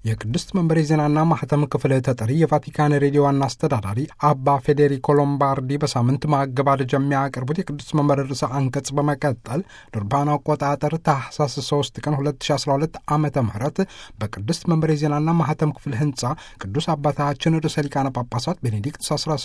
የቅድስት መንበሬ ዜናና ማህተም ክፍል ተጠሪ የቫቲካን ሬዲዮ ዋና አስተዳዳሪ አባ ፌዴሪኮ ሎምባርዲ በሳምንት ማገባደጃ የሚያቀርቡት የቅድስት መንበር ርዕሰ አንቀጽ በመቀጠል ድርባን አቆጣጠር ታህሳስ 3 ቀን 2012 ዓ ም በቅድስት መንበሬ ዜናና ማህተም ክፍል ህንፃ ቅዱስ አባታችን ርዕሰ ሊቃነ ጳጳሳት ቤኔዲክት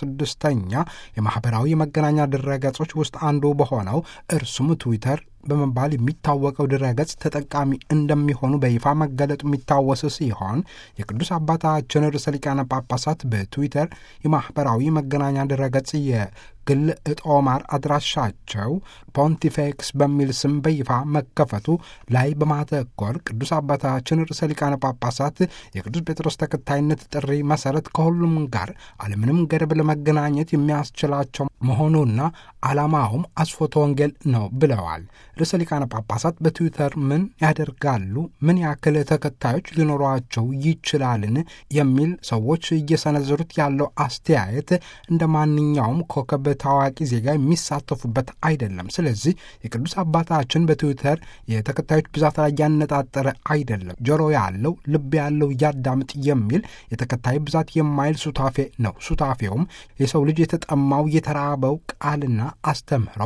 16ኛ የማኅበራዊ መገናኛ ድረገጾች ውስጥ አንዱ በሆነው እርሱም ትዊተር በመባል የሚታወቀው ድረገጽ ተጠቃሚ እንደሚሆኑ በይፋ መገለጡ የሚታወስ ሲሆን የቅዱስ አባታችን ርዕሰ ሊቃነ ጳጳሳት በትዊተር የማኅበራዊ መገናኛ ድረገጽ የግል እጦማር አድራሻቸው ፖንቲፌክስ በሚል ስም በይፋ መከፈቱ ላይ በማተኮር ቅዱስ አባታችን ርዕሰ ሊቃነ ጳጳሳት የቅዱስ ጴጥሮስ ተከታይነት ጥሪ መሰረት ከሁሉም ጋር አለምንም ገደብ ለመገናኘት የሚያስችላቸው መሆኑና ዓላማውም አስፎተ ወንጌል ነው ብለዋል። ርዕሰ ሊቃነ ጳጳሳት በትዊተር ምን ያደርጋሉ? ምን ያክል ተከታዮች ሊኖሯቸው ይችላልን? የሚል ሰዎች እየሰነዘሩት ያለው አስተያየት እንደ ማንኛውም ኮከብ ታዋቂ ዜጋ የሚሳተፉበት አይደለም። ስለዚህ የቅዱስ አባታችን በትዊተር የተከታዮች ብዛት ላይ ያነጣጠረ አይደለም። ጆሮ ያለው ልብ ያለው ያዳምጥ የሚል የተከታይ ብዛት የማይል ሱታፌ ነው። ሱታፌውም የሰው ልጅ የተጠማው የተራበው ቃልና አስተምህሮ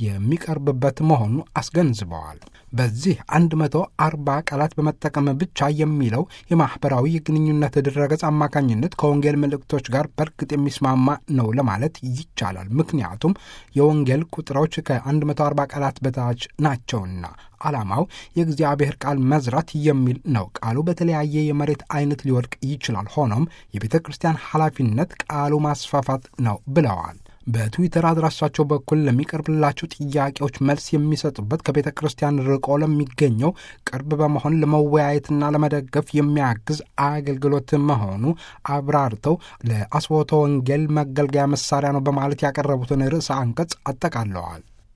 የሚቀርብበት መሆኑ አስገንዝበዋል። በዚህ 140 ቃላት በመጠቀም ብቻ የሚለው የማኅበራዊ የግንኙነት ድረገጽ አማካኝነት ከወንጌል መልእክቶች ጋር በእርግጥ የሚስማማ ነው ለማለት ይቻላል። ምክንያቱም የወንጌል ቁጥሮች ከ140 ቃላት በታች ናቸውና። ዓላማው የእግዚአብሔር ቃል መዝራት የሚል ነው። ቃሉ በተለያየ የመሬት አይነት ሊወድቅ ይችላል። ሆኖም የቤተ ክርስቲያን ኃላፊነት ቃሉ ማስፋፋት ነው ብለዋል። በትዊተር አድራሻቸው በኩል ለሚቀርብላቸው ጥያቄዎች መልስ የሚሰጡበት ከቤተ ክርስቲያን ርቆ ለሚገኘው ቅርብ በመሆን ለመወያየትና ለመደገፍ የሚያግዝ አገልግሎት መሆኑ አብራርተው ለአስቦተ ወንጌል መገልገያ መሳሪያ ነው በማለት ያቀረቡትን ርዕሰ አንቀጽ አጠቃለዋል።